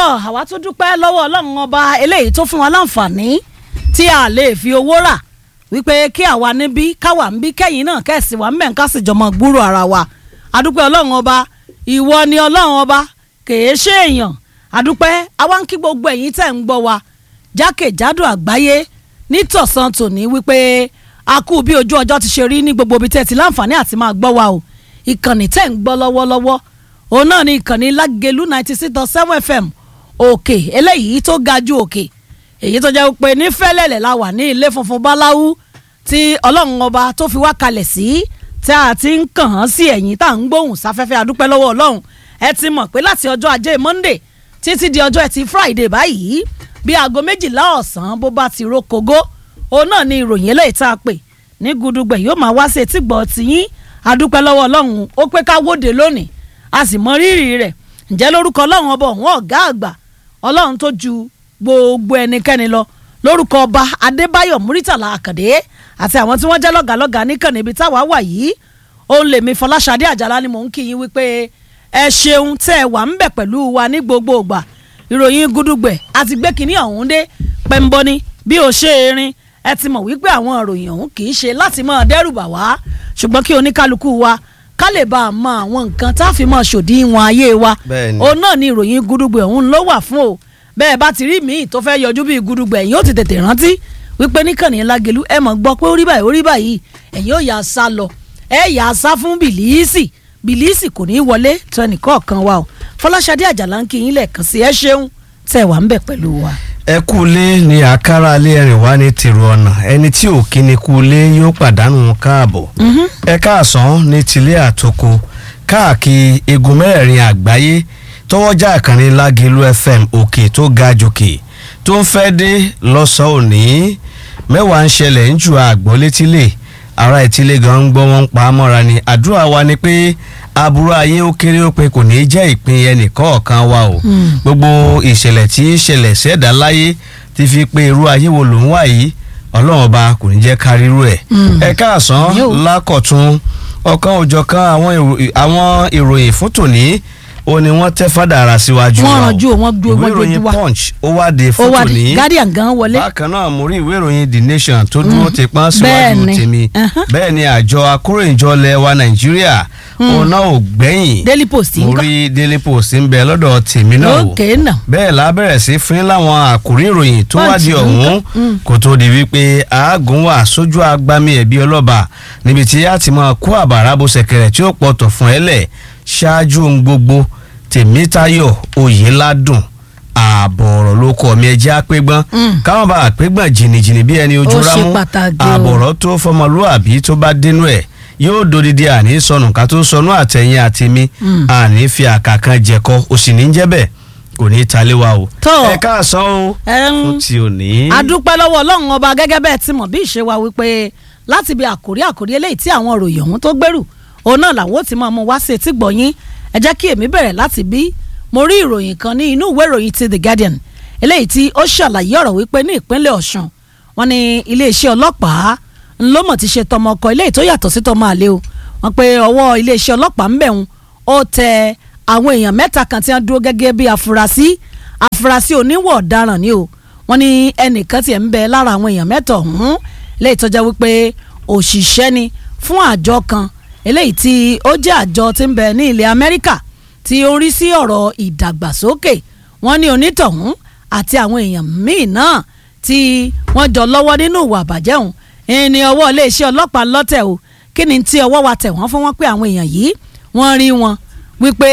tọ́ àwa tún dúpẹ́ lọ́wọ́ ọlọ́run ọba eléyìí tó fún wa láǹfààní tí a lè fi owó rà wípé kí àwa níbí káwa ń bí kẹ́yìn náà kẹ́sì wa mẹ́ǹ ká sì jọmọ gbúrò ara wa adúpẹ́ ọlọ́run ọba ìwọ ni ọlọ́run ọba kèé ṣe èèyàn adúpẹ́ àwa ń kí gbogbo ẹ̀yin tẹ̀ ń gbọ́ wa jákèjádò àgbáyé nítọ̀sán tòní wípé a kú bí ojú ọjọ́ ti ṣe rí ní gbogbo ibi tẹ́ ti láǹfààní àti máa gbọ́ wa o ìkànnì tẹ́ ń gbọ́ lọ́wọ́lọ́wọ́ òun náà ni ìkànnì lágẹ̀lú ninety six dot seven fm òkè eléyìí tó ga ju òkè èyí tó jẹ́ pé ní fẹ́lẹ́lẹ̀ la wà ní ilé funfun báláwú tí ọlọ́run ọba tó fi wá kalẹ̀ sí tí a ti ń kàn án sí ẹ̀yìn tá à ń gbóhùn sáfẹ́fẹ́ adúpẹ́ lọ́wọ́ ọlọ́run ẹ ti mọ̀ pé láti ọjọ́ ajé monday títí di ọjọ́ ẹtì friday báyìí bí aago méjìlá ọ̀sán bó bá ti ro kogo òun náà ni ìròyìn eléyìí tá a pè ní gudugbẹ̀ yóò máa wá sí etí gbọ́ tiyín adúpẹ́ lọ́wọ́ ọlọ́run ó pé ká wóde lónìí a sì mọ rírì rẹ̀ ǹjẹ́ lórúkọ ọlọ́run ọba òun ọ̀gá àgbà ọlọ́run tó ju gbogbo ẹnikẹ́ni lọ lórúkọ ọba adébáyọ̀ múrítàlá àkàdé àti àwọn tí wọ́n jẹ́ lọ́gàlọ́gà níkànnì ibi táwa wà yìí òun lèmi fọláṣadé àjàlá ni mò ń kí yín wípé ẹ ṣeun tẹ́ ẹ wà ń bẹ̀ pẹ̀lú wa ní gbogbo ìgbà ìròyìn gudugbẹ̀ àti gbé kínní ọ̀hún dé pẹ́ńbọ́ni bí o ṣe erin ẹ ti mọ̀ wípé àwọn ìròyìn ọ̀hún kì í ṣe láti máa dẹ́rùbà wá ṣùgbọ́n kí oníkálukú wa ká lè bá a mọ àwọn nǹkan tá a fi máa ṣòdiwọ̀n ayé wa Bẹ́ẹ̀ni. òun náà ni ìròyìn gudugbẹ̀ ọ̀hún ló wà fún o bẹ́ẹ̀ bá ti rí míì tó fẹ́ yọjú bíi gudugbẹ̀ ẹ̀yin ó ti tètè rántí wípé níkànnì lágẹ̀lú ẹ mọ̀ gbọ́ pé ó rí báyìí ó rí báyìí ẹ̀yin ó yà á sá lọ ẹ yà á sá fún bìlíìsì bìlíìsì kò ní í wọlé tó ẹnìkọ̀ọ̀kan wa o fọláṣadé àjàlá ń kí yín lẹ́ẹ̀kan sí ẹ ṣeun tẹ̀ wá ń bẹ̀ pẹ̀lú wa. ẹ kú ilé ní àkàrà alẹ́ ẹ̀rìn wá ní tèrò ọ̀nà ẹni tí ò kí ni kú ilé yóò pàdánù káàbọ̀ ẹ káàsán ní tilé àtòkò káàkiri igun mẹ́rẹ̀ẹ̀rin àgbáyé tọwọ́jà àkànní lágẹ̀lú fm òkè tó ga jòkè tó ń fẹ́ dé lọ́sàn-án òní mẹ́wàá ń ṣẹlẹ̀ ń ju àgbọ̀ létílé ara ìtílé gan ń gbọ́ wọn ń pa á mọ́ra ni àdúrà wa ni pé aburú ayé ó kéré ó pin kò ní í jẹ́ ìpín ẹnìkọ̀ọ̀kan wa o gbogbo ìṣẹ̀lẹ̀ tí ń ṣẹlẹ̀ sẹ́dá láyé ti fi pé irú ayé wo ló ń wà yìí ọlọ́run ọba kò ní jẹ́ káríru ẹ̀ ẹ káàsán Yóò. lákọ̀tún ọ̀kan òjọ̀kan àwọn ìrò- àwọn ìròyìn fún tòní ó ní wọ́n tẹ́ fádà ara síwájú Wọ́n wa o. rànjú o, wọ́n gbé- ìwé wọ́n ìròyìn gbójú wa. punch ó wá de ó fún wà tòní ní guardian gan wọlé bákan náà mo rí ìwé ìròyìn the nation tó dúró ti pọ́n síwájú Bẹ́ẹ̀ni. tèmi Uh-huh. bẹ́ẹ̀ ni àjọ akóròyìnjọ ilẹ̀ wa nàìjíríà òun náà ò gbẹ̀yìn daily post mo ń kọ́ rí daily post ń bẹ lọ́dọ̀ tèmi náà o òkè náà bẹ́ẹ̀ la bẹ̀rẹ̀ sí fún láwọn àkórí ìròyìn tó Punch wádìí ló ń ọ̀hún kọ́. Mm. kó tó di wípé àágùn wà sójú agbami ẹ̀bí ọlọ́ba níbi tí a ti máa kó àbàrà bó ṣẹ̀kẹ̀rẹ̀ tí ó pọ̀tọ̀ fún ẹ lẹ̀ ṣáájú ohun gbogbo tèmítayọ̀ oyèládùn ààbọ̀ ọ̀rọ̀ ló kọ́ mi ẹjẹ́ àpégbọ́n Mm. káwọn bá àpégbọ́n jìnnìjìnnì bí ẹni ojú Ó ṣe rámú pàtàkì o. ààbọ̀ ọ̀rọ̀ tó fọmọlúàbí tó bá dénú ẹ̀ yóò dodidi àní sọnù ká tó sọnù àtẹ̀yìn àtẹ̀mí Mm. àní fi àkàkan jẹ̀kọ òsì ní jẹ́ bẹ́ẹ̀ kò ní í talé wa o. Tó. ẹ káàsán o Ẹn, fún ti òní. adúpẹ́ lọ́wọ́ ọlọ́run ọba gẹ́gẹ́ bẹ́ẹ̀ ti mọ̀ bí ìṣe wa wípé láti bí àkórí àkórí eléyìí tí àwọn òròyìn ọ̀hún tó gbèrú òun náà làwọn ò ti máa mú wá sí etí gbọ̀nyín ẹ jẹ́ kí èmi bẹ̀rẹ̀ láti bí mo rí ìròyìn kan ní inú ìwé ìròyìn ti the guardian eléyìí tí ó ṣàlàyé ọ̀rọ̀ wípé ní ìpínlẹ̀ ọ̀ṣun wọn ní iléeṣẹ́ ọlọ́pàá ńlọ́mọ̀ ti ṣe tọmọ ọkọ eléyìí tó yàtọ̀ sí tọmọ àlè o wọn pe ọwọ́ iléeṣẹ́ ọlọ́pàá ń bẹ̀rùn ó tẹ àwọn èèyàn mẹ́ta kan tí wọ́n dúró gẹ́gẹ́ bí afurasí afurasí oníwọ̀ ọ̀daràn ni o wọ́n ní ẹnìkan tiẹ̀ ń bẹ lára àwọn èèyàn mẹ́ta ọ̀hún eléyìí tó jẹ́ wípé òṣìṣẹ́ ni fún àjọ kan eléyìí tí ó jẹ́ àjọ tí ń bẹ ní ilẹ̀ Amẹ́ríkà tí ó ń rí sí ọ̀rọ̀ ìdàgbàsókè wọ́n ní onítọ̀hún àti àwọn èèyàn míì náà tí wọ́n jọ lọ́wọ́ nínú ìwà àbàjẹ́ ọ̀hún ẹni ọwọ́ iléeṣẹ́ ọlọ́pàá lọ́tẹ̀ o kí ni tí ọwọ́ wa tẹ̀ wọ́n fún wọn pé àwọn èèyàn yìí wọ́n rí wọn wípé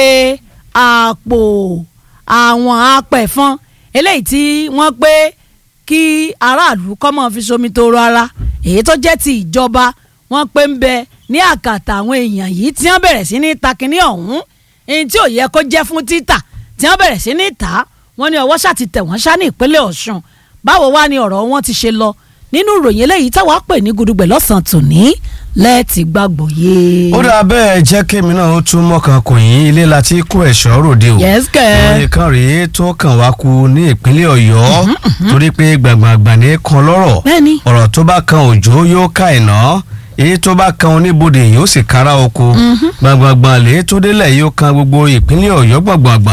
àpò àwọn apẹ̀fọn eléyìí tí wọ́n pé kí aráàlú kọ́ mọ́ fi somi toro ara èyí tó jẹ́ ti ìjọba wọ́n pé ń bẹ ní àkàtà àwọn èèyàn yìí tí wọ́n bẹ̀rẹ̀ sí ní ta kínní ọ̀hún èyí tí ò yẹ kó jẹ́ fún títà tí wọ́n bẹ̀rẹ̀ sí ní tà á wọ́n ní ọwọ́ ṣáà ti tẹ̀ wọ́n ṣá ní ìpínlẹ̀ Ọ̀ṣun báwo wá ni ọ̀rọ̀ wọn ti ṣe lọ nínú ìròyìn eléyìí táwa pè ní gudugbẹ̀ lọ́sàn-án tòní lẹ́ẹ̀tì gbàgbọ́ yé. ó dà bẹ́ẹ̀ jẹ́ kémi náà ó tún mọ́kàn kò yín ilé láti kó ẹ̀ṣọ́ ròde o. Yes, kẹ́. ìròyìn kan rèé tó kàn wá kú ní ìpínlẹ̀ ọ̀yọ́ torí pé gbàngbàngbà ní kan lọ́rọ̀ Bẹ́ẹ̀ni. ọ̀rọ̀ tó bá kan òjò yóò ká ìná èyí tó bá kan oníbodè yóò sì kára oko gbàngbàngbà lè tó délẹ̀ yóò kan gbogbo ìpínlẹ̀ ọ̀yọ́ gbàngbàngbà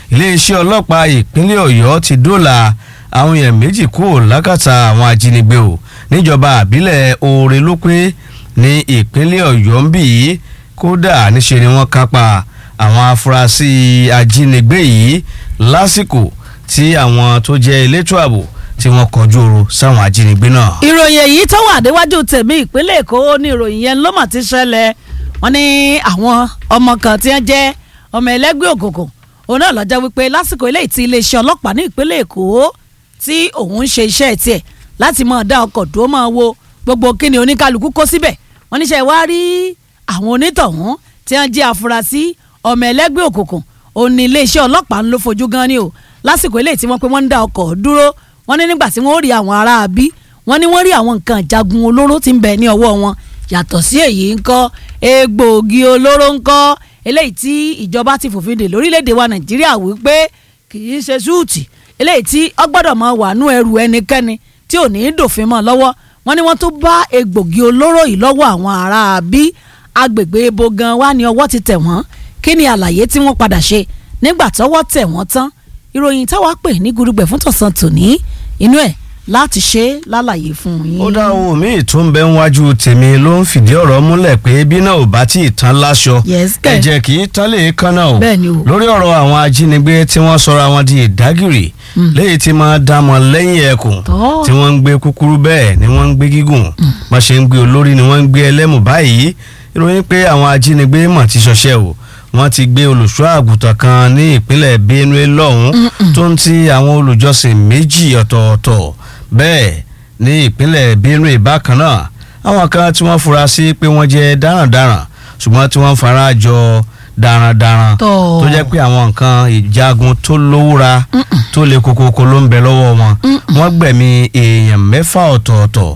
iléeṣẹ́ ọlọ́pàá ìpínlẹ̀ ọ̀yọ́ ti dóòlà àwọn èèyàn méjì kúrò lákàtà àwọn ajínigbé o níjọba àbílẹ̀ oore ló pé ní ìpínlẹ̀ ọ̀yọ́ ń bì í kódà níṣe ni wọ́n kápá àwọn afurasí ajínigbé yìí lásìkò tí àwọn tó jẹ́ elétò ààbò tí wọ́n kọjú oro sáwọn ajínigbé náà. ìròyìn èyí tó wà déwájú tèmi ìpínlẹ̀ èkó ní ìròyìn yẹn ló mà ti ṣẹlẹ̀ wọ́n ní àwọn ọmọ kan tí wọ́n jẹ́ ọmọ ẹlẹ́gbẹ́ òkùnkùn òun náà lọ́jọ́ wípé lásìkò eléyìí tí iléeṣẹ́ ọlọ́pàá ní ìpínlẹ̀ èkó tí òun ń ṣe iṣẹ́ tiẹ̀ láti máa dá ọkọ̀ dúró máa wo gbogbo kíni oníkálukú kó síbẹ̀ wọ́n níṣẹ́ wá rí àwọn onítọ̀hún tí wọ́n jẹ́ afurasí ọmọ ẹlẹ́gbẹ́ òkùnkùn òun ní iléeṣẹ́ ọlọ́pàá ń ló fojú gan ni o lásìkò eléyìí tí wọ́n pé wọ́n ń dá ọkọ̀ dúró wọ́n ní nígbà tí wọ́n rí àwọn ará bí wọ́n ní wọ́n rí àwọn nǹkan ìjagun olóró tí ń bẹ ní ọwọ́ wọn yàtọ̀ sí èyí ńkọ́ egbòogi olóró ńkọ́ eléyìí tí ìjọba ti fòfin dè lórílẹ̀‐èdè wa nàìjíríà wípé kì í ṣe súùtì eléyìí tí ó gbọ́dọ̀ máa wà nú ẹrù ẹnikẹ́ni tí ò ní í dòfin mọ́ lọ́wọ́ wọ́n ní wọ́n tún bá egbòogi olóró yìí lọ́wọ́ àwọn ará bí agbègbè ebo gan wa ni ọwọ́ ti tẹ̀ wọ́n kí ni àlàyé tí wọ́n padà ṣe nígbà tọ́wọ́ tẹ̀ wọ́n tán ìròyìn táwa pè ní gudugbẹ̀ fún tọ̀sán tòní inú ẹ̀ láti ṣe lálàyé fún yín. ó dá ohun míì tó ń bẹ níwájú tèmi ló ń fìdí ọ̀rọ̀ múlẹ̀ pé bí náà ò bá tí ì tán láṣọ Yes, kẹ̀. ẹ̀jẹ̀ kì í tán lè kánná o Bẹ́ẹ̀ ni o. lórí ọ̀rọ̀ àwọn ajínigbé tí wọ́n sọra wọn di ìdágìrì léyìí tí máa dá wọn lẹ́yìn ẹkùn Tọ́. tí wọ́n ń gbé kúkúrú bẹ́ẹ̀ ni wọ́n ń gbé gígùn wọ́n ṣe ń gbé olórí ni wọ́n ń gbé ẹlẹ́mù báyìí ìròyìn pé àwọn ajínigbé mọ̀ ti ṣọṣẹ́ o wọ́n ti gbé olùṣọ́ àgùntàn kan ní ìpínlẹ̀ Benue lọ́hùn-ún tó ń ti àwọn olùjọsìn méjì ọ̀tọ̀ọ̀tọ̀ bẹ́ẹ̀ ní ìpínlẹ̀ Benue bákan náà àwọn kan tí wọ́n fura sí pé wọ́n jẹ́ darandaran ṣùgbọ́n tí wọ́n fara jọ darandaran Tọ́. tó jẹ́ pé àwọn nǹkan ìjagun tó lówúra tó le kokoko ló ń bẹ lọ́wọ́ wọn wọ́n gbẹ̀mí èèyàn mẹ́fà ọ̀tọ̀ọ̀tọ̀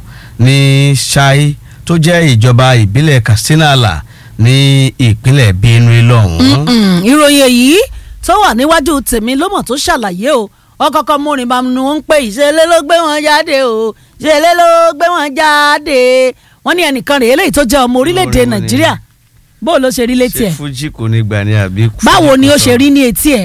ní Ṣáí tó jẹ́ ìjọba ìbílẹ̀ Katsina ní ìpínlẹ̀ Benue lọ́hùn-ún. Mm, ìròyìn èyí tó wà níwájú tèmi ló mọ̀ tó ṣàlàyé o ọkọ̀ọ̀kan múrin bá nu ń pè ìṣẹ̀lẹ̀ ló gbé wọn jáde o ìṣẹ̀lẹ̀ ló gbé wọn jáde wọ́n ní ẹnìkan rèé eléyìí tó jẹ́ ọmọ orílẹ̀-èdè Orin wo ni? nàìjíríà bó ló ṣe rí létí ṣé ẹ̀ fújì kò ní gbà ní àbí. báwo ni ó ṣe rí ní etí ẹ̀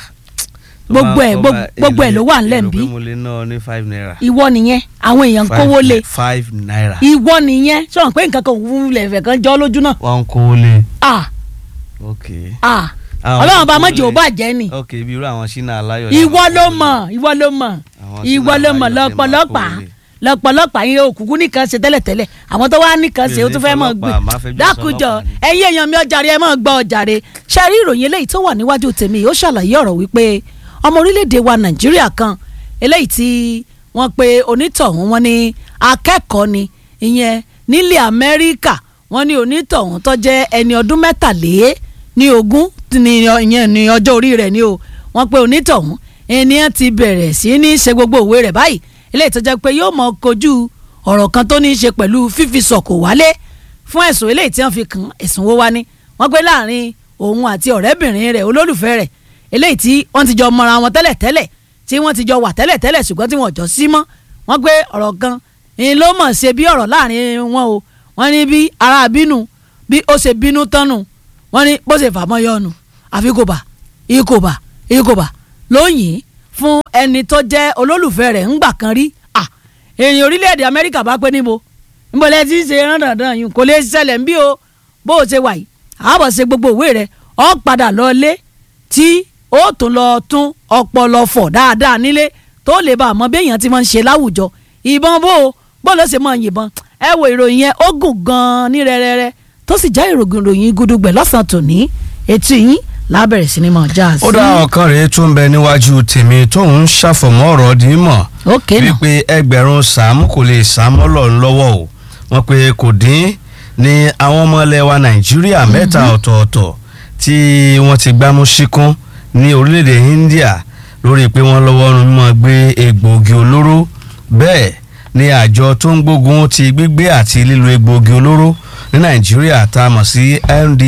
gbogbo ẹ̀ gbogbo ẹ̀ ló wà ńlẹ̀ ń bí bí. mo lè ná ọ ní five naira. ìwọ nìyẹn àwọn èèyàn ń kówó lé five naira. ìwọ nìyẹn sọ̀rọ̀ pé nǹkan kan òun lẹ̀fẹ̀ kan jọ́ lójú náà wọ́n ń kówó lé. ah ok. ah Àwọn ọlọ́run bá tó kówó mọ̀jẹ̀ ò lé. bàjẹ́ ni ok bí irú àwọn ṣínà aláyọ̀. ìwọ ló mọ̀ ìwọ ló mọ̀ Àwọn ìwọ Sínà ló mọ̀ Aláyọ̀ ni máa lọ́pọ̀lọpàá kówó lé. lọ́pọ̀lọpàá yín òkùnkùn nìkan ṣe tẹ́lẹ̀tẹ́lẹ̀ àwọn tó wá nìkan ṣe Mi ò ó ní tún fẹ́ mọ̀ gbé fọlọ́pàá, máa fẹ́ jọ dákújọ sọlọ́pàá ni. ẹ̀yin èèyàn mi ọjàre ẹ máa gbọ́ ọjàre ṣe rí ìròyìn eléyìí tó wà níwájú tèmi ó ṣàlàyé ọ̀rọ̀ wípé ọmọ orílẹ̀-èdè wa nàìjíríà kan eléyìí tí wọ́n pe onítọ̀hún wọn ní akẹ́kọ̀ọ́ ni ìyẹn nílẹ̀ amẹ́ríkà wọ́n ní onítọ̀hún tó jẹ́ ẹni ọdún mẹ́tàlé ní ogún ní ìyẹn ní ọjọ́ orí rẹ̀ ni o wọ́n pe onítọ̀hún ènìyàn ti bẹ̀rẹ̀ sí ní ṣe gbogbo òwe rẹ̀ báyìí eléyìí tó jẹ́ pé yóò mọ kojú ọ̀rọ̀ kan tó ní í ṣe pẹ̀lú fífi sọ̀kò wálé fún ẹ̀sùn eléyìí tí wọ́n fi kàn ẹ̀sùn wo wá ní wọ́n gbé láàrin òun àti ọ̀rẹ́bìnrin rẹ̀ olólùfẹ́ rẹ̀ eléyìí tí wọ́n ti jọ mọra wọn tẹ́lẹ̀ tẹ́lẹ̀ tí wọ́n ti jọ wà tẹ́lẹ̀ tẹ́lẹ̀ ṣùgbọ́n tí wọ́n jọ sí mọ́ wọ́n gbé ọ̀rọ̀ kan ni ló mọ̀ ṣe bí ọ̀rọ̀ láàrin wọn o wọ́n ní bí ara bínú bí ó ṣe bínú tánu wọ́n ní bó ṣe fàmọ́ yọnu àfi kò bà ikò bà ikò bà lóyìn fún ẹni tó jẹ́ olólùfẹ́ rẹ̀ ńgbà kan rí à èèyàn orílẹ̀-èdè amẹ́ríkà bá pé níbo níbo lẹ ti ń ṣe rán dandan yìí kò lè ṣẹlẹ̀ ń bí o bó o ṣe wà yìí àbọ̀ ṣe gbogbo òwe rẹ̀ ọ́ padà lọ lé tí ó tún lọ tún ọpọlọ fọ̀ dáadáa nílé tó lè bá àmọ́ bí èèyàn ti máa ń ṣe láwùjọ ìbọn bó o bó ló ṣe máa yìnbọn ẹ wo ìròyìn yẹn ó gùn gan-an ní rẹ́rẹ́rẹ́ tó sì já ìrògùn ìròyìn gudugbẹ̀ lọ́sàn-án tòní etí yín lábẹ̀rẹ̀ sí ni mọ̀ já sí. ó dá ọ̀kan rèé tó ń bẹ níwájú tèmi tóun ń ṣàfọ̀mọ́ ọ̀rọ̀ dì í mọ̀ ókè náà wípé ẹgbẹ̀rún sàámù kò lè sàámù ọlọ́run lọ́wọ́ o wọ́n pe kò dín ní àwọn ọmọ ilẹ̀ wa nàìjíríà mẹ́ta ọ̀tọ̀ọ̀tọ̀ tí wọ́n ti gbámú síkún ní orílẹ̀-èdè India lórí pé wọ́n lọ́wọ́ nínú mímọ́ gbé egbòogi olóró bẹ́ẹ̀ ni àjọ tó ń gbógun ti gbígbé àti lílo egbòogi olóró ní nàìjíríà tá a mọ̀ sí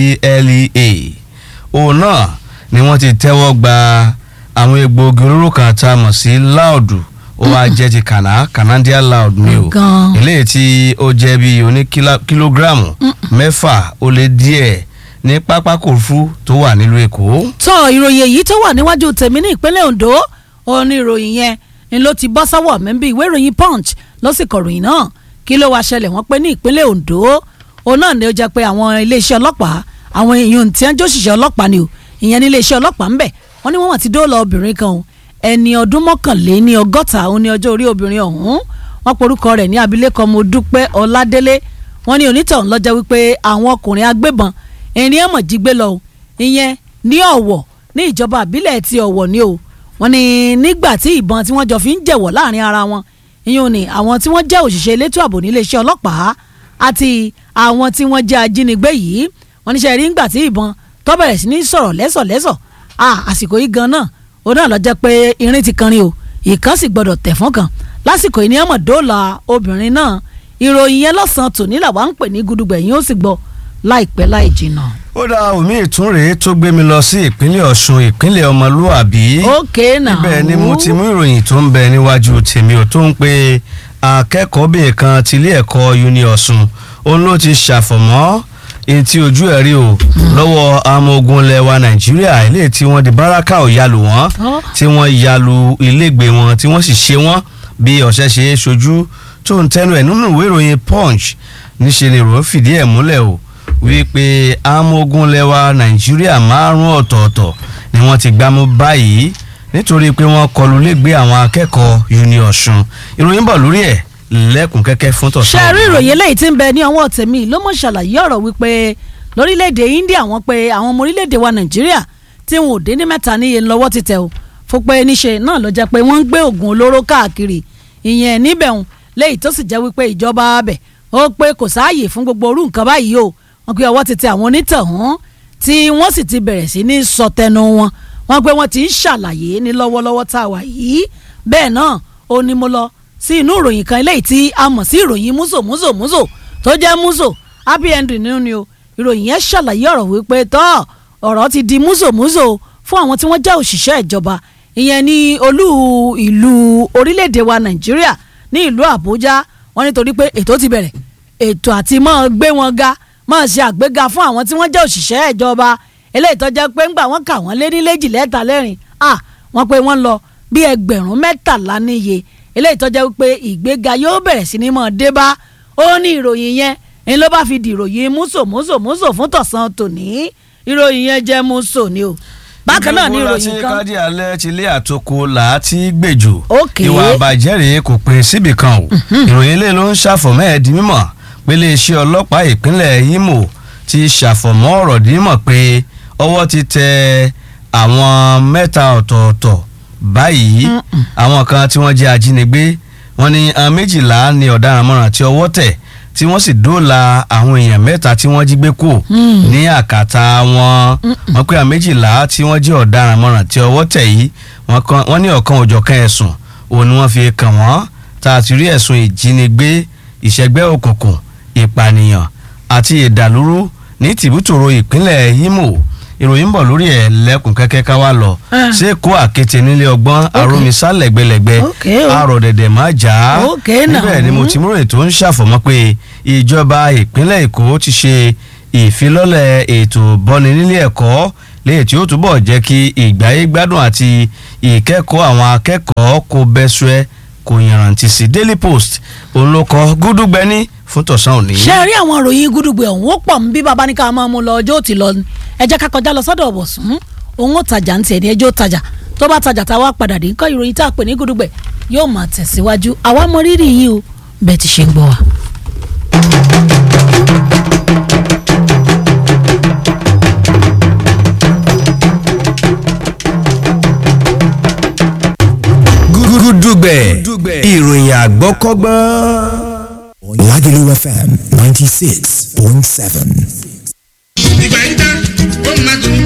NDLEA òun náà ni wọ́n ti tẹ́wọ́ gba àwọn egbòogi olóró kan tá a mọ̀ sí láòdù ó wá jẹ́ ti kàná canadian loud ni o Gan. eléyìí tí ó jẹ́ bí oní kílá- kílógíráàmù mẹ́fà ó lé díẹ̀ ní pápákọ̀ òfurufú tó wà nílùú èkó. tọ ìròyìn èyí tó wà níwájú tèmi ní ìpínlẹ̀ Ondo òun ni ìròyìn yẹn ni ló ti bọ́ sọ́wọ́ mi bí ìwé ìròyìn Punch ló sì kọ̀ròyìn náà kí ló wá ṣẹlẹ̀ wọ́n pé ní ìpínlẹ̀ Ondo òun náà ni ó jẹ́ pé àwọn iléeṣẹ́ ọlọ́pàá àwọn èèyàn tí wọ́n jóṣìṣẹ́ ọlọ́pàá ni o ìyẹn ní iléeṣẹ́ ọlọ́pàá ńbẹ̀ wọ́n ní wọ́n wà ti dóòlà obìnrin kan o ẹni ọdún mọ́kànléní ọgọ́ta òun ni ọjọ́ orí obìnrin ọ̀hún wọ́n porúkọ rẹ̀ ní abilékọ Modúpẹ́ Ọládélé wọ́n ní onítọ̀hún lọ́jọ́ wípé àwọn ọkùnrin agbébọn ẹni ẹ̀mọ̀ jí gbé lọ o ìyẹn ní Ọ̀wọ̀ ní ìjọba àbílẹ̀ ti Ọ̀wọ̀ ni o wọ́n ní nígbà tí ìbọn tí wọ́n jọ fi ń jẹ̀wọ̀ láàrin ara wọn ìyẹn ni àwọn tí wọ́n jẹ́ òṣìṣẹ́ elétò ààbò níléeṣẹ́ ọlọ́pàá àti àwọn tí wọ́n jẹ́ ajínigbé yìí wọ́n níṣẹ́ rí ńgbà tí ìbọn tó bẹ̀rẹ̀ sí ní sọ̀rọ̀ lẹ́sọ̀lẹ́sọ̀ àsìkò yìí gan náà ó náà lọ jẹ́ pé irin ti kanrin o ìkan sì gbọ́dọ̀ tẹ̀ fún kan lásìkò yìí ni ọmọ dóòlà obìnrin náà ìròyìn yẹn lọ́sàn-án tòní làwa ń pè ní gudugbẹ̀yìn ó sì gbọ́ láìpẹ́ láì jìnnà. ó dá omi ìtúnrè tó gbé mi lọ sí ìpínlẹ̀ Ọ̀ṣun ìpínlẹ̀ ọmọlúàbí. ókè náà ibẹ̀ ni mo ti mú ìròyìn tó ń bẹ níwájú tèmi ò tó ń pe akẹ́kọ̀ọ́bìnrin kan tilé ẹ̀kọ́ uni Ọ̀ṣun òun ló ti ṣàfọ̀mọ́ èyí tí ojú ẹ̀ rí o lọ́wọ́ ọmọ ogun lẹwa Nàìjíríà ilé tí wọ́n di báràkà ò yalù wọ́n tí wọ́n yalu ilégbèé wọn tí wọ́n sì ṣe wọ́n bí ọ̀sẹ̀ ṣe é ṣojú tó ń tẹnu ẹ̀ nínú ìwé ìròyìn Punch níṣẹ́ ni ìròyìn fìdí ẹ̀ múlẹ̀ o wípé amógún lẹwa nàìjíríà márùn ọ̀tọ̀ọ̀tọ̀ ni wọ́n ti gbámú báyìí nítorí pé wọ́n kọlù lẹ́gbẹ̀ẹ́ àwọn akẹ́kọ̀ọ́ uni ọ̀ṣun ìròyìn bọ̀ lórí ẹ̀ lẹ́kùn kẹ́kẹ́ fún tọ̀sán. ṣe rí ìròyìn eléyìí tí ń bẹ ní ọwọ́ tèmi ló mọ̀ ṣàlàyé ọ̀rọ̀ wípé lórílẹ̀‐èdè India wọ́n pé àwọn ọmọ orílẹ̀‐èdè wa nàìjíríà tí wọn ò dé ní mẹ́ta níye lọ́wọ́ ti tẹ̀ o fún pé níṣe náà ló jẹ́ pé wọ́n ń gbé oògùn olóró káàkiri ìyẹn níbẹ̀ ń léyìí tó sì jẹ́ wípé ìjọba abẹ̀ ó pé kò sáàyè fún gbogbo orú nǹkan báyìí o wọ́n pe ọwọ́ ti tẹ àwọn onítọ̀hún tí wọ́n sì ti bẹ̀rẹ̀ sí ní sọtẹnu wọn wọ́n pé wọ́n ti ń ṣàlàyé ní lọ́wọ́lọ́wọ́ tá a wà yìí bẹ́ẹ̀ náà ó ní mo lọ sí inú ìròyìn kan eléyìí tí a mọ̀ sí ìròyìn múzò múzò múzò tó jẹ́ múzò happy ending nínú ni o ìròyìn yẹn ṣàlàyé ọ̀rọ̀ wípé tọ́ ọ̀rọ̀ ti di múzò múzò fún àwọn tí wọ́n jẹ́ òṣìṣẹ́ ìjọba ìyẹn ní olú ìlú orílẹ̀-èdè wa nàìjíríà ní ìlú àbújá wọ́n nítorí pé ètò ti bẹ̀rẹ̀ ètò àti máa gbé wọn ga máa ṣe àgbéga fún àwọn tí wọ́n jẹ́ òṣìṣẹ́ ìjọba eléyìí tó jẹ́ pé ńgbà wọ́n kà wọ́n lé ní léjì lẹ́ta lẹ́rìn à wọ́n pé wọ́n lọ bí ẹgbẹ̀rún mẹ́tàlá níye eléyìí tó jẹ́ pé ìgbéga yóò bẹ̀rẹ̀ sí ní máa dé bá ó ní ìròyìn yẹn ń ló bá fi di ìròyìn múso múso múso fún tọ̀sán tòní ìròyìn yẹn jẹ́ múso ni o bákan náà ní ìròyìn ìgbìmọ̀ kan láti kádì alẹ́ ti lé àtòkò làátí gbèjò Ok. ìwà àbàjẹ́ rèé kò pin síbì kan o ìròyìn ilé ló ń ṣàfọ̀mọ́ ẹ̀ di mímọ̀ pé iléeṣẹ́ ọlọ́pàá ìpínlẹ̀ Imo ti ṣàfọ̀mọ́ ọ̀rọ̀ di mímọ̀ pé ọwọ́ ti tẹ àwọn mẹ́ta ọ̀tọ̀ọ̀tọ̀ báyìí àwọn kan tí wọ́n jẹ́ ajínigbé wọ́n ní àwọn méjìlá ni ọ̀daràn mọ́ràn tí ọwọ́ tẹ̀ tí wọ́n sì dóòlà àwọn èèyàn mẹ́ta tí wọ́n jí gbé kù ní àkàtà wọn wọ́n pé àwọn méjìlá tí wọ́n jẹ́ ọ̀daràn mọ́ràn tí ọwọ́ tẹ̀ yìí wọ́n kan- wọ́n ní ọ̀kan òjọ̀kan ẹ̀sùn òun ni wọ́n fi kàn wọ́n tá a ti rí ẹ̀sùn ìjínigbé ìṣẹ́gbẹ́ òkùnkùn ìpànìyàn àti ìdàlúrú ní tìbútòrò ìpínlẹ̀ Imo ìròyìn ń bọ̀ lórí ẹ̀ lẹ́kùn kẹ́kẹ́ ká wá lọ Ah. ṣé kó àkété nílé ọgbọ́n arómisá lẹ́gbẹ̀lẹ́gbẹ̀ Ok o. àrọ̀ dẹ̀dẹ̀ má jà á Ok náà. níbẹ̀ ni mo ti múròyìn tó ń ṣàfọ̀mọ́ pé ìjọba ìpínlẹ̀ Èkó ti ṣe ìfilọ́lẹ̀ ètò bọ́ni nílé ẹ̀kọ́ léyìí tí ó túbọ̀ jẹ́ kí ìgbáyé gbádùn àti ìkẹ́kọ̀ọ́ àwọn akẹ́kọ̀ọ́ kó bẹ́sùẹ́ kò yànrántí sí Daily Post òun ló kọ gúdúgbẹ́ni fún tọ̀sán òní. ṣe rí àwọn ìròyìn gúdúgbẹ ọ̀hún ó pọ̀ ń bí baba ní ká máa mú lọ ọjọ́ òtí lọ ni ẹ jẹ́ ká kọjá lọ sọ́dọ̀ ọ̀bọ̀sùn òun ó tajà ń tiẹ̀ ní ẹjọ́ tajà tó bá tajà tá a wá padà dé nǹkan ìròyìn tá a pè ní gúdúgbẹ yóò máa tẹ̀síwájú àwa mọ rírì yìí o bẹ́ẹ̀ ti ṣe ń gbọ́ wa. gúdúgbẹ̀ ìròyìn àgbọ́kọ́gbọ́n. Lagelu FM 96.7. ìgbà yìí dá ó máa tún. kọ́kọ́rọ́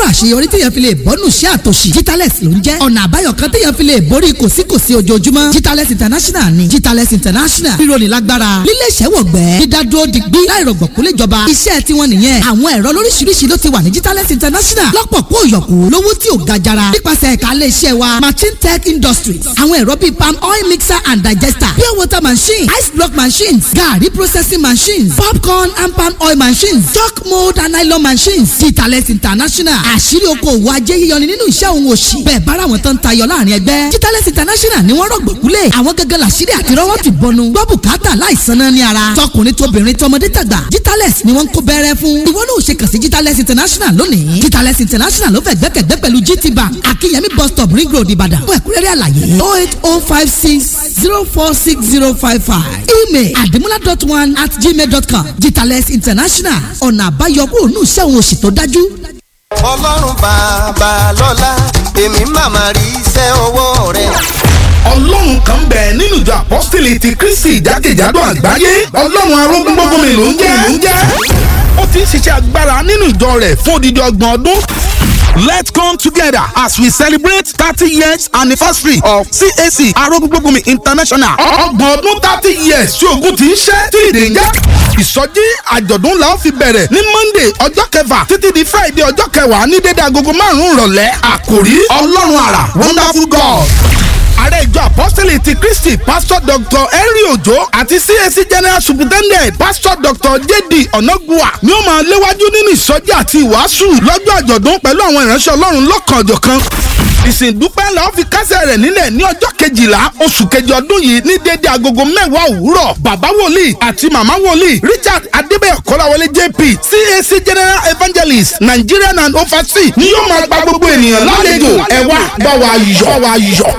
kọ́kọ́rọ́ àṣeyọrí téèyàn fi lè bọ́nù sí àtòṣì Jitales ló ń jẹ́ ọ̀nà àbáyọ kan téèyàn fi lè borí kòsíkòsí ojoojúmọ́ Jitales International ni Jitales International rírọ̀lì lágbára lílé iṣẹ́ wọ̀gbẹ́ dídádúró digbí láìrọ̀gbọ̀kú léjọba iṣẹ́ tiwọn nìyẹn àwọn ẹ̀rọ lóríṣiríṣi ló ti wà ní Jitales International lọ́pọ̀ kó yọ̀kú lówó tí ò ga jara nípasẹ̀ ẹ̀ka ilé iṣẹ́ wa Machine Tech Industries àwọn ẹ̀rọ bíi palm oil mixer and digester pure water machine ice block machines garri processing machines popcorn and palm oil machines chalk mold and nylon machines Jitales International àṣírí okòwò ajé yíyọni nínú iṣẹ́ òun òṣì bẹ́ẹ̀ bára wọn tán tayọ láàrin ẹgbẹ́ Jitales International ni wọ́n rọ̀gbọ̀kúlẹ̀ àwọn gẹ́gẹ́ làṣírí àti rọ́wọ́ ti bọnu gbọ́ bùkátà láìsan náà ní ara tọkùnrin tóbìnrin tọmọdé tàgbà Jitales ni wọ́n ń kó bẹ́rẹ́ fún ìwọ náà ò ṣe kàn sí Jitales International lónìí Jitales International ló fẹ́ gbẹ́kẹ̀gbẹ́ pẹ̀lú GT Bank Akínyẹmí bus stop ring road Ìbàdàn fún ẹ̀kúnrẹ́rẹ́ àlàyé oh eight oh five six zero four six zero five five email adimula dot one at gmail dot com Jitales International ọ̀nà àbáyọ kúrò ní iṣẹ́ òun òṣì tó dájú. ọlọ́run bàbá lọ́lá èmi màmá rí iṣẹ́ ọwọ́ rẹ̀. ọlọ́run kan bẹ̀ nínú ìjọ apọ́sítélì ti kristi jákèjádò àgbáyé ọlọ́run arógúngbógunmi ló ń jẹ́ ló ń jẹ́ ó ti ń ṣiṣẹ́ agbára nínú ìjọ rẹ̀ fún odidi ọgbọ̀n ọdún. Let's come together as we celebrate thirty years anniversary of CAC Arógúngbógunmi International. Ọgbọ̀n ọdún thirty years tí ogun ti ń ṣẹ́ tí ìdè ń jẹ́. Ìsọjí àjọ̀dún la ó fi bẹ̀rẹ̀ ní Monday ọjọ́ kẹfà títí di Friday ọjọ́ kẹwàá ní dédé agogo márùn-ún ìrọ̀lẹ́. Àkòrí Ọlọ́run àrà Wonderful God ààrẹ ìjọ apọ́sítélì ti kristi pásítọ̀ dr henry ojo àti cac general superintendent pásítọ̀ dr jd onagua ni ó máa léwájú nínú ìsọjí àti ìwàásù lọ́jọ́ àjọ̀dún pẹ̀lú àwọn ìránṣẹ́ ọlọ́run lọ́kànjọ̀kan ìsìndúpẹ́ la ó fi kásẹ̀ rẹ̀ nílẹ̀ ní ọjọ́ kejìlá oṣù kejì ọdún yìí ní déédéé agogo mẹ́wàá òwúrọ̀ bàbá wòlíì àti màmá wòlíì richard adébẹ̀yọ̀ kọ́láwọlé jp cac general evangelist nigerian and overseas ni yóò máa gba gbogbo ènìyàn lálejò ẹ wá bá wa yọ̀ bá wa yọ̀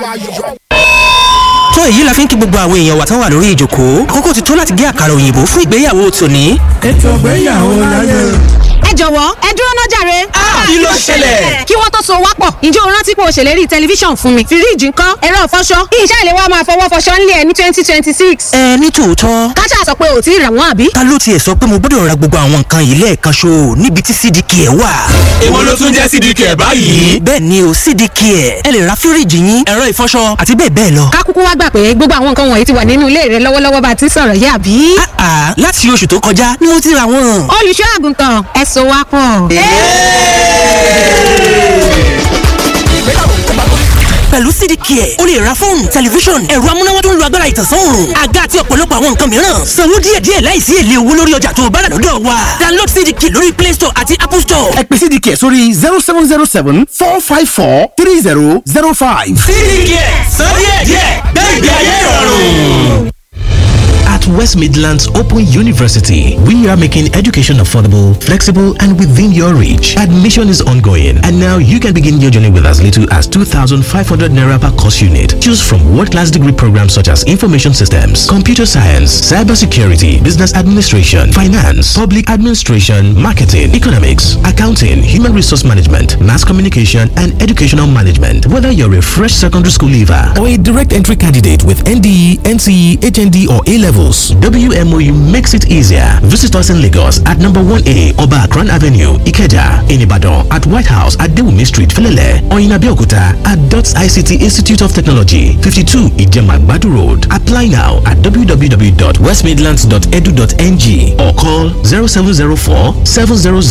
tó èyí la fi ń kí gbogbo àwọn èèyàn wa tán wà lórí ìjókòó àkókò ti tó láti gé àkàrà òyìnbó fún ìgbéyàwó tòní. ètò ìgbéyàwó láyé. ẹ jọ̀wọ́ ẹ dúró náà jàre. kí ló ṣẹlẹ̀? kí wọ́n tó so wá pọ̀ ǹjẹ́ o rántí pé o ṣèlérí tẹlifíṣàn fún mi fíríìjì ńkọ́ ẹ̀rọ ìfọṣọ ìṣe ìlé wa máa fọwọ́ fọṣọ ńlẹ̀ ẹ̀ ní twenty twenty six. ẹ ní tòótọ́ káṣá sọ pé ò tí ì rà wọ́n àbí. ta ló tiẹ̀ sọ pé mo gbọ́dọ̀ ra gbogbo àwọn nǹkan yìí lẹ́ẹ̀kan ṣo níbi tí cdk ẹ̀ wà. èwo ló tún jẹ́ cdk ẹ̀ báyìí. bẹ́ẹ̀ ni o cdk ẹ̀ ẹ lè ra fíríìjì yín ẹ̀rọ ìfọṣọ àti bẹ́ẹ̀ bẹ́ẹ̀ lọ. ká kúkú wá gbà pé gbogbo àwọn nǹkan wọ̀nyí ti wà nínú ilé rẹ lọ́wọ́lọ́wọ́ bá a ti sọ̀rọ̀ yé àbí. àà láti oṣù tó kọjá ni mo ti ra wọn. olùṣọ́ àgùntàn ẹ so wá pọ̀. pẹ̀lú cdk ẹ̀ o lè ra fóònù tẹlifíṣọ̀n ẹ̀rọ amúnáwá tó ń lo agbára ìtànsán òòrùn àga àti ọ̀pọ̀lọpọ̀ àwọn nǹkan mìíràn sanwó díẹ̀díẹ̀ láìsí èlé owó lórí ọjà tó o bá rà lọ́dọ̀ wa download cdk lórí play store àti apple store. ẹ pè cdk sórí zero seven zero seven four five four three zero zero five. cdk sọ díẹ̀díẹ̀ gbẹ̀gbẹ̀ ayé ìrọ̀rùn. At West Midlands Open University, we are making education affordable, flexible, and within your reach. Admission is ongoing, and now you can begin your journey with as little as 2,500 naira per course unit. Choose from world-class degree programs such as information systems, computer science, cybersecurity, business administration, finance, public administration, marketing, economics, accounting, human resource management, mass communication, and educational management. Whether you're a fresh secondary school leaver or a direct entry candidate with NDE, NCE, HND, or A levels, WMOU makes it easier. Visit us in Lagos at number 1A Oba Akran Avenue, Ikeja, in Ibadan, at White House at Dewumi Street, Felele, or in Abeokuta at DOTS ICT Institute of Technology, 52 Ijema Badu Road. Apply now at www.westmidlands.edu.ng or call 0704 700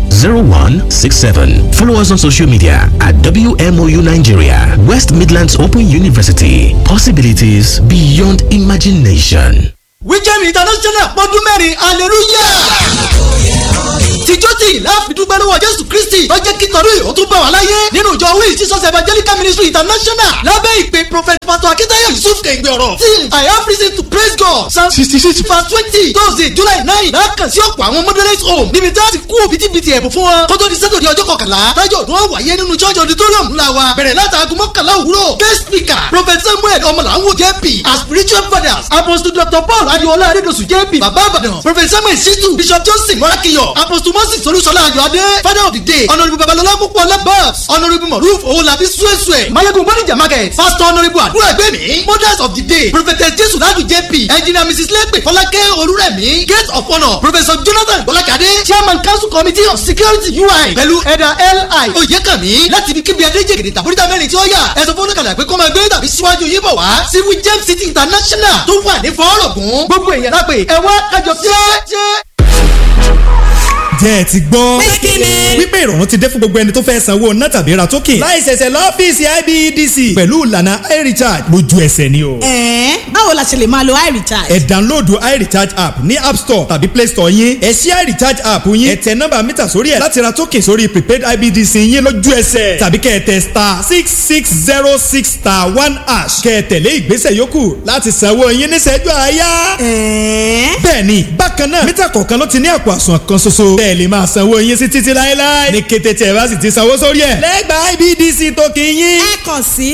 0167. Follow us on social media at WMOU Nigeria, West Midlands Open University. Possibilities beyond imagination. wíjẹ́mi international pọ́dún mẹ́rin hallelujah tìjọ́ tí ìlà àfidúgbẹ́ lọ́wọ́ jésù kristi tó jẹ́ kí tọ́lú ìhó tún bá wà láyé nínú ìjọ wíì jesus evangelical ministry international lábẹ́ ìpè prophet pastor akitayo yusuf kẹ̀gbẹ́ ọ̀rọ̀ till i have reason to praise god psalm sixty six verse twenty thursday july nine lákàn sí ọ̀pọ̀ àwọn moderate home níbi tí a ti kú òbítíbitì ẹ̀bùn fún wọn kó tó di sátọ̀dẹ̀ ọjọ́ kọkànlá tájọ́ ọdún wọn wáyé nínú church auditorium ńlá wa bẹ̀rẹ̀ látàgùn mọ́kànlá òwúrọ̀ guest speaker prophet samuel ọmọlàwọ̀ jp as spiritual fathers apostle dr paul adiola adedosu jp baba abadan prophet samuel situ bishop johnson morakiyo apostle moses olúṣọlá ayọ̀adé father of the day honourable babalọlá púpọ̀ labas honourable moruf owolabi suesue mayegun bonija market pastor honourable àdúrà ẹgbẹ́mi mothers of the day prophetess jesu ladu jp engineer mrs lepe fọlákẹ́ olúrẹ̀mí gate of honour professor jonathan bọ́lákadé chairman council committee of security ui pẹ̀lú ẹ̀dà li oyèkànmí láti ibi kíbi adéjègèdè tàbóríta mẹ́rin tí ó yà ẹ̀sọ́ fọ́nùkàlà pé kó máa gbé tàbí síwájú yín bọ̀ wá sí wijem city international tó wà ní fọ́ọ̀rọ̀gùn gbogbo èèyàn lápè ẹ wá kájọ jẹ́ jẹ́ ẹ ti gbọ́. wípé ìrọ̀rùn ti dé fún gbogbo ẹni tó fẹ́ sanwó ná tàbí ra token. láì ṣẹ̀ṣẹ̀ lọ́fíìsì IBEDC pẹ̀lú ìlànà iRecharge lójú ẹsẹ̀ ni o. ẹ̀ẹ́n báwo la ṣe lè máa lo iRecharge. ẹ download iRecharge app ní app store tàbí play store yín. ẹ ṣí iRecharge app yín. ẹ tẹ nọ́mbà mítà sórí ẹ̀ láti ra token sórí prepaid IBEDC yín lójú ẹsẹ̀. tàbí kẹ́ ẹ tẹ star six six zero six star one hash. kẹ́ ẹ tẹ̀lé ìgbésẹ̀ yòókù láti sanwó yín níṣẹ́jú àáyá. ẹ̀ẹ́n. bẹ́ẹ̀ni bákan náà mítà kọ̀ọ̀kan ló ti ní àpò àsùnwọ̀n kan ṣoṣo. bẹ́ẹ̀ lè máa sanwó yín sí títí láéláé. ní kété tí ẹ bá sì ti sanwó sórí ẹ̀. lẹ́gbàá IBDC tó kì í yín. ẹ kàn sí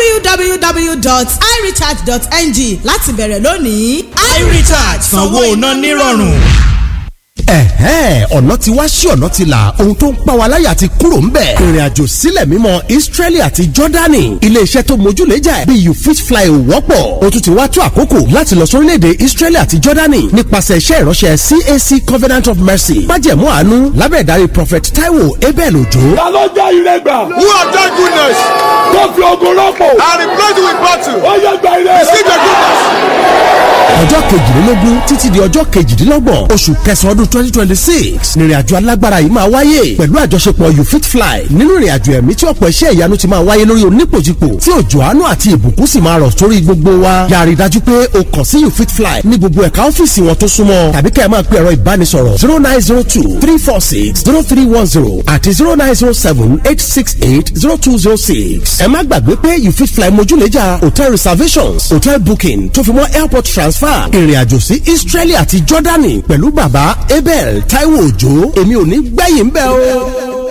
www.irecharge.ng láti bẹ̀rẹ̀ lónìí. iRecharge sanwó iná nírọ̀rùn. ẹ̀hẹ́n ọ̀nà ti wá sí ọ̀nà ti là ohun tó ń pa wa láyà ti kúrò ń bẹ̀. ìrìn àjò sílẹ̀ mímọ́ Israeli àti Jordani iléeṣẹ́ tó mójúlẹ́jà ẹ̀ bí you fit fly ò wọ́pọ̀ o tún ti wá tó àkókò láti lọ sórílẹ̀-èdè Israeli àti Jordani nípasẹ̀ iṣẹ́ ìránṣẹ́ CAC Covenant of Mercy májẹ̀mú àánú lábẹ́ ìdarí Prophet Taiwo Abel Ojo. ta ló jẹ́ ìrẹ́gbà. who have done goodness. tó fi ogun rọ́pò. and replace it with battle. ó yẹ gba ilé rẹ. receive your goodness. ọjọ́ kejìlélógún títí di ọjọ́ kejìdínlọ́gbọ̀n oṣù kẹsàn-án ọdún twenty twenty six nírìnàjò alágbára yìí máa wáyé pẹ̀lú àjọṣepọ̀ you fit fly nínú ìrìnàjò ẹ̀mí tí ọ̀pọ̀ iṣẹ́ ìyanu ti máa wáyé lórí onípòjìpò tí òjò àánú àti ìbùkún sì máa rọ̀ sórí gbogbo wa yàrá ìdájú pé o kàn sí you fit fly ní gbogbo ẹ̀ka ọ́fíìsì wọn tó súnmọ́ tàbí kẹ́ ẹ máa pe ẹ̀rọ ìbánisọ̀rọ̀ zero nine zero two three four six zero three one zero àti zero nine zero seven eight six eight zero two zero six ẹ má gbàgbé pé you fit fly mojúlẹ́jà hotel reservations hotel booking tó fi mọ́ airport transfer ìrìnàjò sí Israeli àti Jordani pẹ̀lú bàbá Abel Taiwo Òjó èmi ò ní gbẹ̀yìn bẹ́ẹ̀ o.